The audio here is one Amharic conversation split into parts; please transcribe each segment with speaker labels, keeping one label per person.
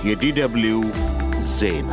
Speaker 1: የዲደብልዩ ዜና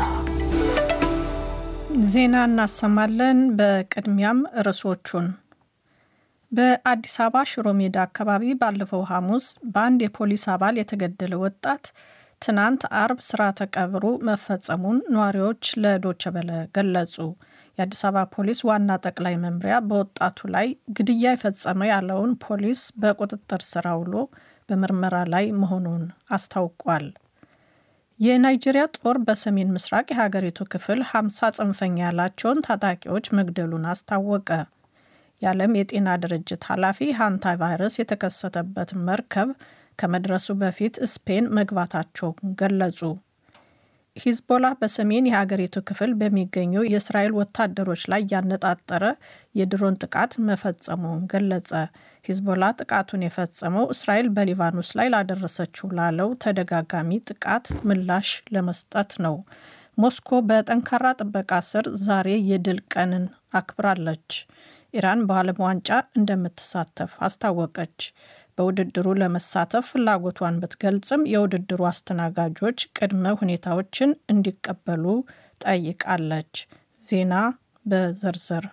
Speaker 2: ዜና እናሰማለን። በቅድሚያም ርዕሶቹን በአዲስ አበባ ሽሮ ሜዳ አካባቢ ባለፈው ሐሙስ በአንድ የፖሊስ አባል የተገደለ ወጣት ትናንት አርብ ስርዓተ ቀብሩ መፈጸሙን ነዋሪዎች ለዶቸ በለ ገለጹ። የአዲስ አበባ ፖሊስ ዋና ጠቅላይ መምሪያ በወጣቱ ላይ ግድያ የፈጸመ ያለውን ፖሊስ በቁጥጥር ስር አውሎ በምርመራ ላይ መሆኑን አስታውቋል። የናይጄሪያ ጦር በሰሜን ምስራቅ የሀገሪቱ ክፍል 50 ጽንፈኛ ያላቸውን ታጣቂዎች መግደሉን አስታወቀ። የዓለም የጤና ድርጅት ኃላፊ ሃንታ ቫይረስ የተከሰተበት መርከብ ከመድረሱ በፊት ስፔን መግባታቸውን ገለጹ። ሂዝቦላ በሰሜን የሀገሪቱ ክፍል በሚገኙ የእስራኤል ወታደሮች ላይ ያነጣጠረ የድሮን ጥቃት መፈጸሙን ገለጸ። ሂዝቦላ ጥቃቱን የፈጸመው እስራኤል በሊባኖስ ላይ ላደረሰችው ላለው ተደጋጋሚ ጥቃት ምላሽ ለመስጠት ነው። ሞስኮ በጠንካራ ጥበቃ ስር ዛሬ የድል ቀንን አክብራለች። ኢራን በዓለም ዋንጫ እንደምትሳተፍ አስታወቀች። በውድድሩ ለመሳተፍ ፍላጎቷን ብትገልጽም የውድድሩ አስተናጋጆች ቅድመ ሁኔታዎችን እንዲቀበሉ ጠይቃለች። ዜና በዝርዝር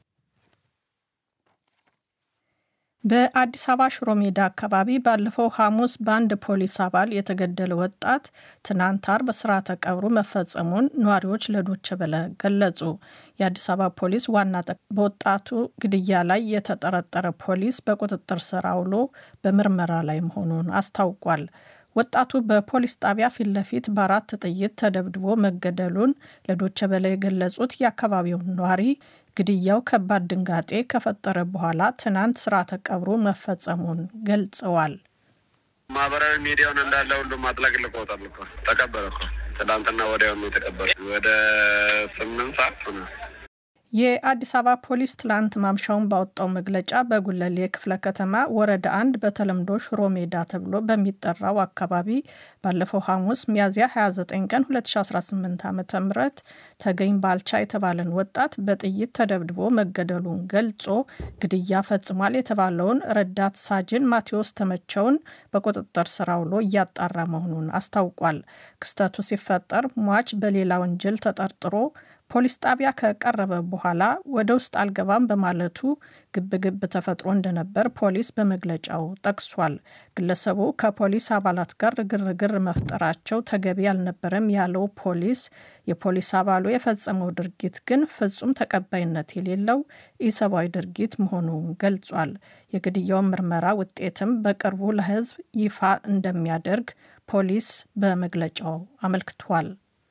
Speaker 2: በአዲስ አበባ ሽሮ ሜዳ አካባቢ ባለፈው ሐሙስ በአንድ ፖሊስ አባል የተገደለ ወጣት ትናንት አርብ ስርዓተ ቀብሩ መፈጸሙን ነዋሪዎች ለዶቸ በለ ገለጹ። የአዲስ አበባ ፖሊስ ዋና በወጣቱ ግድያ ላይ የተጠረጠረ ፖሊስ በቁጥጥር ስር አውሎ በምርመራ ላይ መሆኑን አስታውቋል። ወጣቱ በፖሊስ ጣቢያ ፊት ለፊት በአራት ጥይት ተደብድቦ መገደሉን ለዶቸ በለ የገለጹት የአካባቢው ነዋሪ ግድያው ከባድ ድንጋጤ ከፈጠረ በኋላ ትናንት ስርዓተ ቀብሩ መፈጸሙን ገልጸዋል።
Speaker 3: ማህበራዊ ሚዲያውን እንዳለ ሁሉም አጥለቅልቆታል እኮ ተቀበረ እኮ ትናንትና ወዲያውኑ የተቀበረ ወደ ስምንት ሰዓት ሆነ።
Speaker 2: የአዲስ አበባ ፖሊስ ትላንት ማምሻውን ባወጣው መግለጫ በጉለሌ ክፍለ ከተማ ወረዳ አንድ በተለምዶ ሽሮ ሜዳ ተብሎ በሚጠራው አካባቢ ባለፈው ሐሙስ ሚያዝያ 29 ቀን 2018 ዓ ም ተገኝ ባልቻ የተባለን ወጣት በጥይት ተደብድቦ መገደሉን ገልጾ ግድያ ፈጽሟል የተባለውን ረዳት ሳጅን ማቴዎስ ተመቸውን በቁጥጥር ስር አውሎ እያጣራ መሆኑን አስታውቋል። ክስተቱ ሲፈጠር ሟች በሌላ ወንጀል ተጠርጥሮ ፖሊስ ጣቢያ ከቀረበ በኋላ ወደ ውስጥ አልገባም በማለቱ ግብግብ ተፈጥሮ እንደነበር ፖሊስ በመግለጫው ጠቅሷል። ግለሰቡ ከፖሊስ አባላት ጋር ግርግር መፍጠራቸው ተገቢ አልነበረም ያለው ፖሊስ የፖሊስ አባሉ የፈጸመው ድርጊት ግን ፍጹም ተቀባይነት የሌለው ኢሰብአዊ ድርጊት መሆኑን ገልጿል። የግድያውን ምርመራ ውጤትም በቅርቡ ለሕዝብ ይፋ እንደሚያደርግ ፖሊስ በመግለጫው አመልክቷል።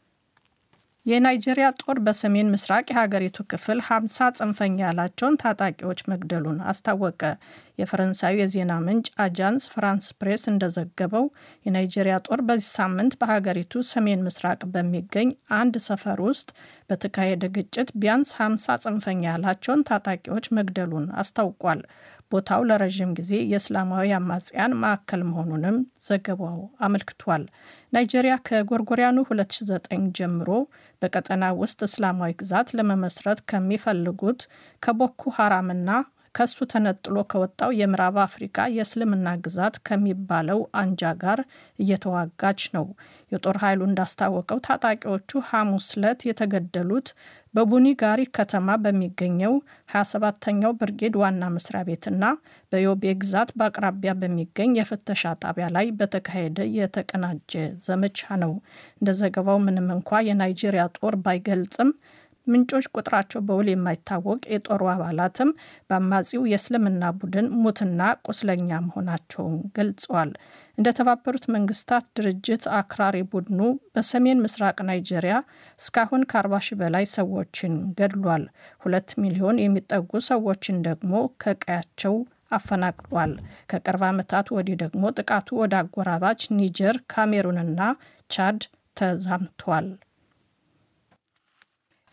Speaker 2: የናይጄሪያ ጦር በሰሜን ምስራቅ የሀገሪቱ ክፍል 50 ጽንፈኛ ያላቸውን ታጣቂዎች መግደሉን አስታወቀ። የፈረንሳዩ የዜና ምንጭ አጃንስ ፍራንስ ፕሬስ እንደዘገበው የናይጄሪያ ጦር በዚህ ሳምንት በሀገሪቱ ሰሜን ምስራቅ በሚገኝ አንድ ሰፈር ውስጥ በተካሄደ ግጭት ቢያንስ 50 ጽንፈኛ ያላቸውን ታጣቂዎች መግደሉን አስታውቋል። ቦታው ለረዥም ጊዜ የእስላማዊ አማጽያን ማዕከል መሆኑንም ዘገባው አመልክቷል። ናይጄሪያ ከጎርጎሪያኑ 2009 ጀምሮ በቀጠና ውስጥ እስላማዊ ግዛት ለመመስረት ከሚፈልጉት ከቦኮ ሀራምና ከሱ ተነጥሎ ከወጣው የምዕራብ አፍሪካ የእስልምና ግዛት ከሚባለው አንጃ ጋር እየተዋጋች ነው። የጦር ኃይሉ እንዳስታወቀው ታጣቂዎቹ ሐሙስ ዕለት የተገደሉት በቡኒ ጋሪ ከተማ በሚገኘው 27ተኛው ብርጌድ ዋና መስሪያ ቤትና በዮቤ ግዛት በአቅራቢያ በሚገኝ የፍተሻ ጣቢያ ላይ በተካሄደ የተቀናጀ ዘመቻ ነው። እንደ ዘገባው ምንም እንኳ የናይጄሪያ ጦር ባይገልጽም ምንጮች ቁጥራቸው በውል የማይታወቅ የጦሩ አባላትም በአማጺው የእስልምና ቡድን ሙትና ቁስለኛ መሆናቸውን ገልጸዋል። እንደ ተባበሩት መንግስታት ድርጅት አክራሪ ቡድኑ በሰሜን ምስራቅ ናይጄሪያ እስካሁን ከ40 ሺህ በላይ ሰዎችን ገድሏል። ሁለት ሚሊዮን የሚጠጉ ሰዎችን ደግሞ ከቀያቸው አፈናቅሏል። ከቅርብ ዓመታት ወዲህ ደግሞ ጥቃቱ ወደ አጎራባች ኒጀር፣ ካሜሩንና ቻድ ተዛምቷል።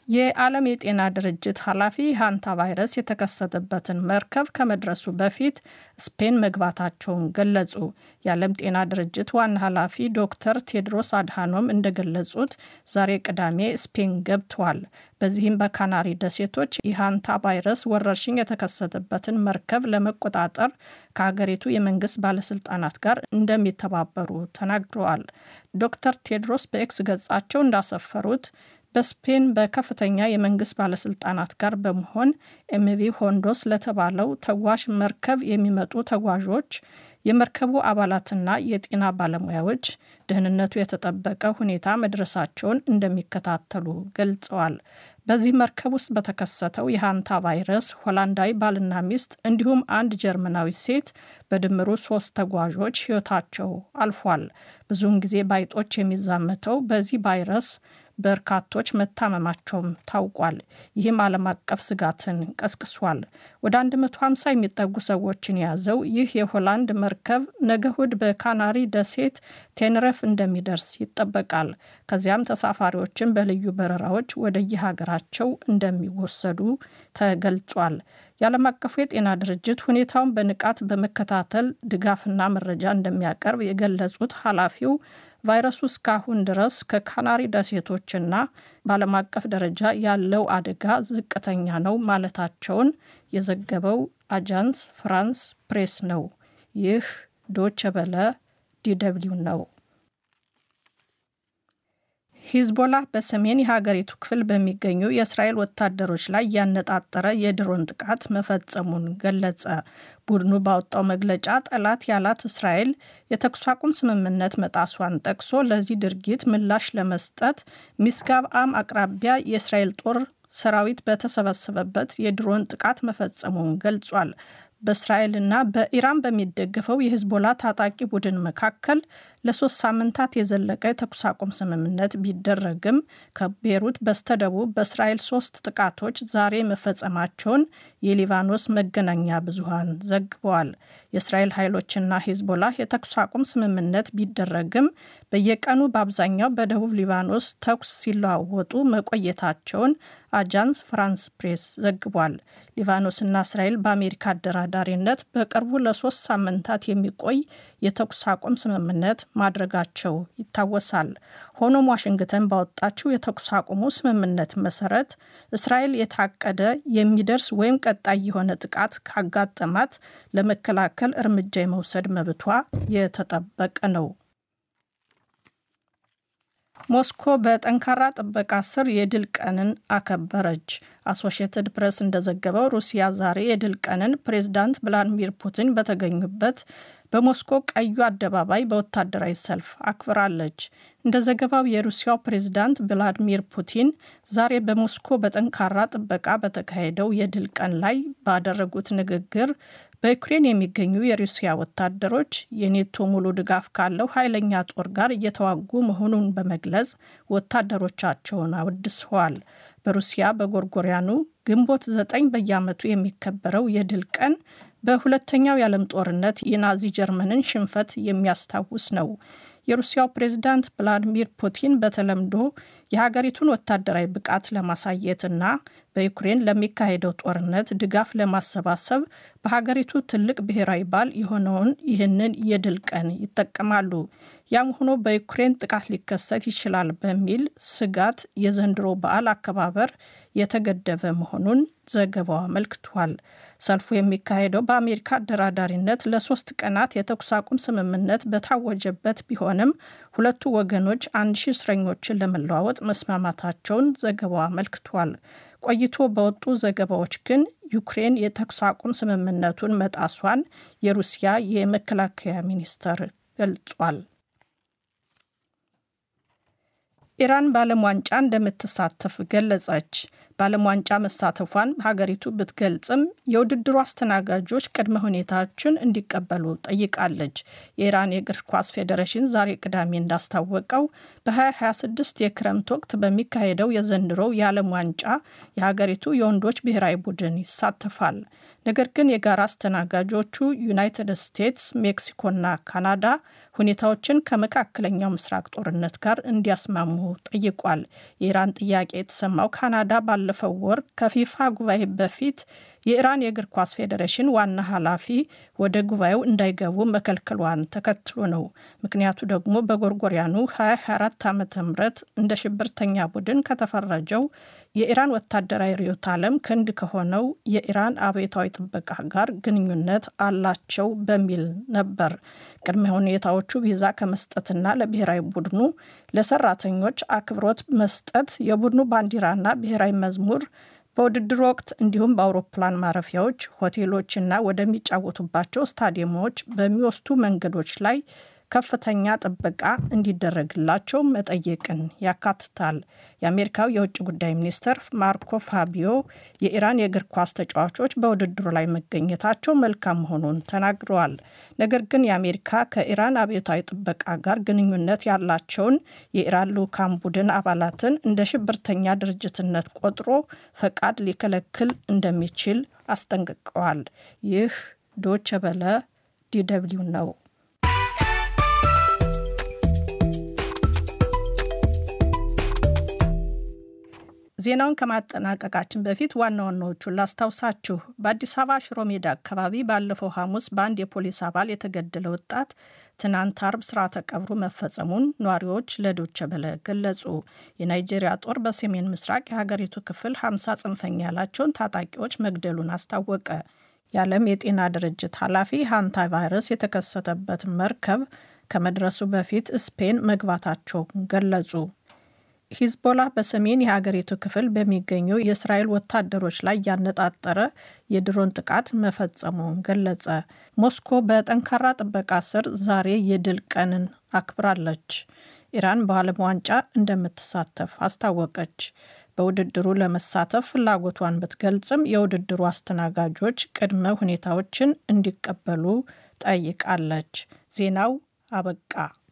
Speaker 2: የዓለም የጤና ድርጅት ኃላፊ ሃንታ ቫይረስ የተከሰተበትን መርከብ ከመድረሱ በፊት ስፔን መግባታቸውን ገለጹ። የዓለም ጤና ድርጅት ዋና ኃላፊ ዶክተር ቴድሮስ አድሃኖም እንደገለጹት ዛሬ ቅዳሜ ስፔን ገብተዋል። በዚህም በካናሪ ደሴቶች የሃንታ ቫይረስ ወረርሽኝ የተከሰተበትን መርከብ ለመቆጣጠር ከሀገሪቱ የመንግስት ባለስልጣናት ጋር እንደሚተባበሩ ተናግረዋል። ዶክተር ቴድሮስ በኤክስ ገጻቸው እንዳሰፈሩት በስፔን በከፍተኛ የመንግስት ባለስልጣናት ጋር በመሆን ኤምቪ ሆንዶስ ለተባለው ተጓዥ መርከብ የሚመጡ ተጓዦች የመርከቡ አባላትና የጤና ባለሙያዎች ደህንነቱ የተጠበቀ ሁኔታ መድረሳቸውን እንደሚከታተሉ ገልጸዋል። በዚህ መርከብ ውስጥ በተከሰተው የሃንታ ቫይረስ ሆላንዳዊ ባልና ሚስት እንዲሁም አንድ ጀርመናዊ ሴት በድምሩ ሶስት ተጓዦች ሕይወታቸው አልፏል። ብዙውን ጊዜ ባይጦች የሚዛመተው በዚህ ቫይረስ በርካቶች መታመማቸውም ታውቋል። ይህም ዓለም አቀፍ ስጋትን ቀስቅሷል። ወደ 150 የሚጠጉ ሰዎችን የያዘው ይህ የሆላንድ መርከብ ነገ እሁድ በካናሪ ደሴት ቴንረፍ እንደሚደርስ ይጠበቃል። ከዚያም ተሳፋሪዎችን በልዩ በረራዎች ወደየሀገራቸው እንደሚወሰዱ ተገልጿል። የዓለም አቀፉ የጤና ድርጅት ሁኔታውን በንቃት በመከታተል ድጋፍና መረጃ እንደሚያቀርብ የገለጹት ኃላፊው ቫይረሱ እስካሁን ድረስ ከካናሪ ደሴቶችና በዓለም አቀፍ ደረጃ ያለው አደጋ ዝቅተኛ ነው ማለታቸውን የዘገበው አጃንስ ፍራንስ ፕሬስ ነው። ይህ ዶቸ በለ ዲደብሊው ነው። ሂዝቦላ በሰሜን የሀገሪቱ ክፍል በሚገኙ የእስራኤል ወታደሮች ላይ ያነጣጠረ የድሮን ጥቃት መፈጸሙን ገለጸ። ቡድኑ ባወጣው መግለጫ ጠላት ያላት እስራኤል የተኩስ አቁም ስምምነት መጣሷን ጠቅሶ ለዚህ ድርጊት ምላሽ ለመስጠት ሚስጋብ አም አቅራቢያ የእስራኤል ጦር ሰራዊት በተሰበሰበበት የድሮን ጥቃት መፈጸሙን ገልጿል። በእስራኤልና በኢራን በሚደገፈው የሂዝቦላ ታጣቂ ቡድን መካከል ለሶስት ሳምንታት የዘለቀ የተኩስ አቁም ስምምነት ቢደረግም ከቤሩት በስተደቡብ በእስራኤል ሶስት ጥቃቶች ዛሬ መፈጸማቸውን የሊባኖስ መገናኛ ብዙሃን ዘግበዋል። የእስራኤል ኃይሎችና ሂዝቦላ የተኩስ አቁም ስምምነት ቢደረግም በየቀኑ በአብዛኛው በደቡብ ሊባኖስ ተኩስ ሲለዋወጡ መቆየታቸውን አጃንስ ፍራንስ ፕሬስ ዘግቧል። ሊባኖስና እስራኤል በአሜሪካ አደራዳሪነት በቅርቡ ለሶስት ሳምንታት የሚቆይ የተኩስ አቁም ስምምነት ማድረጋቸው ይታወሳል። ሆኖም ዋሽንግተን ባወጣችው የተኩስ አቁሙ ስምምነት መሰረት እስራኤል የታቀደ የሚደርስ ወይም ቀጣይ የሆነ ጥቃት ካጋጠማት ለመከላከል እርምጃ የመውሰድ መብቷ የተጠበቀ ነው። ሞስኮ በጠንካራ ጥበቃ ስር የድል ቀንን አከበረች። አሶሺየትድ ፕሬስ እንደዘገበው ሩሲያ ዛሬ የድል ቀንን ፕሬዝዳንት ቭላዲሚር ፑቲን በተገኙበት በሞስኮ ቀዩ አደባባይ በወታደራዊ ሰልፍ አክብራለች። እንደ ዘገባው የሩሲያው ፕሬዝዳንት ቭላዲሚር ፑቲን ዛሬ በሞስኮ በጠንካራ ጥበቃ በተካሄደው የድል ቀን ላይ ባደረጉት ንግግር በዩክሬን የሚገኙ የሩሲያ ወታደሮች የኔቶ ሙሉ ድጋፍ ካለው ኃይለኛ ጦር ጋር እየተዋጉ መሆኑን በመግለጽ ወታደሮቻቸውን አወድሰዋል። በሩሲያ በጎርጎሪያኑ ግንቦት ዘጠኝ በየዓመቱ የሚከበረው የድል ቀን በሁለተኛው የዓለም ጦርነት የናዚ ጀርመንን ሽንፈት የሚያስታውስ ነው። የሩሲያው ፕሬዝዳንት ቭላዲሚር ፑቲን በተለምዶ የሀገሪቱን ወታደራዊ ብቃት ለማሳየትና በዩክሬን ለሚካሄደው ጦርነት ድጋፍ ለማሰባሰብ በሀገሪቱ ትልቅ ብሔራዊ በዓል የሆነውን ይህንን የድል ቀን ይጠቀማሉ። ያም ሆኖ በዩክሬን ጥቃት ሊከሰት ይችላል በሚል ስጋት የዘንድሮ በዓል አከባበር የተገደበ መሆኑን ዘገባው አመልክቷል። ሰልፉ የሚካሄደው በአሜሪካ አደራዳሪነት ለሶስት ቀናት የተኩስ አቁም ስምምነት በታወጀበት ቢሆንም ሁለቱ ወገኖች አንድ ሺህ እስረኞችን ለመለዋወጥ መስማማታቸውን ዘገባው አመልክቷል። ቆይቶ በወጡ ዘገባዎች ግን ዩክሬን የተኩስ አቁም ስምምነቱን መጣሷን የሩሲያ የመከላከያ ሚኒስተር ገልጿል። ኢራን በዓለም ዋንጫ እንደምትሳተፍ ገለጸች። በዓለም ዋንጫ መሳተፏን ሀገሪቱ ብትገልጽም የውድድሩ አስተናጋጆች ቅድመ ሁኔታዎችን እንዲቀበሉ ጠይቃለች። የኢራን የእግር ኳስ ፌዴሬሽን ዛሬ ቅዳሜ እንዳስታወቀው በ2026 የክረምት ወቅት በሚካሄደው የዘንድሮው የዓለም ዋንጫ የሀገሪቱ የወንዶች ብሔራዊ ቡድን ይሳተፋል። ነገር ግን የጋራ አስተናጋጆቹ ዩናይትድ ስቴትስ፣ ሜክሲኮና ካናዳ ሁኔታዎችን ከመካከለኛው ምስራቅ ጦርነት ጋር እንዲያስማሙ ጠይቋል። የኢራን ጥያቄ የተሰማው ካናዳ ባለፈው ወር ከፊፋ ጉባኤ በፊት የኢራን የእግር ኳስ ፌዴሬሽን ዋና ኃላፊ ወደ ጉባኤው እንዳይገቡ መከልከሏን ተከትሎ ነው። ምክንያቱ ደግሞ በጎርጎሪያኑ 2024 ዓ ም እንደ ሽብርተኛ ቡድን ከተፈረጀው የኢራን ወታደራዊ ርዕዮተ ዓለም ክንድ ከሆነው የኢራን አብዮታዊ ጥበቃ ጋር ግንኙነት አላቸው በሚል ነበር። ቅድመ ሁኔታዎቹ ቪዛ ከመስጠትና ለብሔራዊ ቡድኑ ለሰራተኞች አክብሮት መስጠት፣ የቡድኑ ባንዲራና ብሔራዊ መዝሙር በውድድር ወቅት እንዲሁም በአውሮፕላን ማረፊያዎች፣ ሆቴሎችና ወደሚጫወቱባቸው ስታዲየሞች በሚወስዱ መንገዶች ላይ ከፍተኛ ጥበቃ እንዲደረግላቸው መጠየቅን ያካትታል። የአሜሪካው የውጭ ጉዳይ ሚኒስትር ማርኮ ፋቢዮ የኢራን የእግር ኳስ ተጫዋቾች በውድድሩ ላይ መገኘታቸው መልካም መሆኑን ተናግረዋል። ነገር ግን የአሜሪካ ከኢራን አብዮታዊ ጥበቃ ጋር ግንኙነት ያላቸውን የኢራን ልዑካን ቡድን አባላትን እንደ ሽብርተኛ ድርጅትነት ቆጥሮ ፈቃድ ሊከለክል እንደሚችል አስጠንቅቀዋል። ይህ ዶቸ በለ ዲደብሊው ነው። ዜናውን ከማጠናቀቃችን በፊት ዋና ዋናዎቹን ላስታውሳችሁ። በአዲስ አበባ ሽሮ ሜዳ አካባቢ ባለፈው ሐሙስ በአንድ የፖሊስ አባል የተገደለ ወጣት ትናንት አርብ ስርዓተ ቀብሩ መፈጸሙን ነዋሪዎች ለዶቸ በለ ገለጹ። የናይጄሪያ ጦር በሰሜን ምስራቅ የሀገሪቱ ክፍል 50 ጽንፈኛ ያላቸውን ታጣቂዎች መግደሉን አስታወቀ። የዓለም የጤና ድርጅት ኃላፊ ሃንታ ቫይረስ የተከሰተበት መርከብ ከመድረሱ በፊት ስፔን መግባታቸውን ገለጹ። ሂዝቦላ በሰሜን የሀገሪቱ ክፍል በሚገኙ የእስራኤል ወታደሮች ላይ ያነጣጠረ የድሮን ጥቃት መፈጸሙን ገለጸ። ሞስኮ በጠንካራ ጥበቃ ስር ዛሬ የድል ቀንን አክብራለች። ኢራን በዓለም ዋንጫ እንደምትሳተፍ አስታወቀች። በውድድሩ ለመሳተፍ ፍላጎቷን ብትገልጽም የውድድሩ አስተናጋጆች ቅድመ ሁኔታዎችን እንዲቀበሉ ጠይቃለች። ዜናው አበቃ።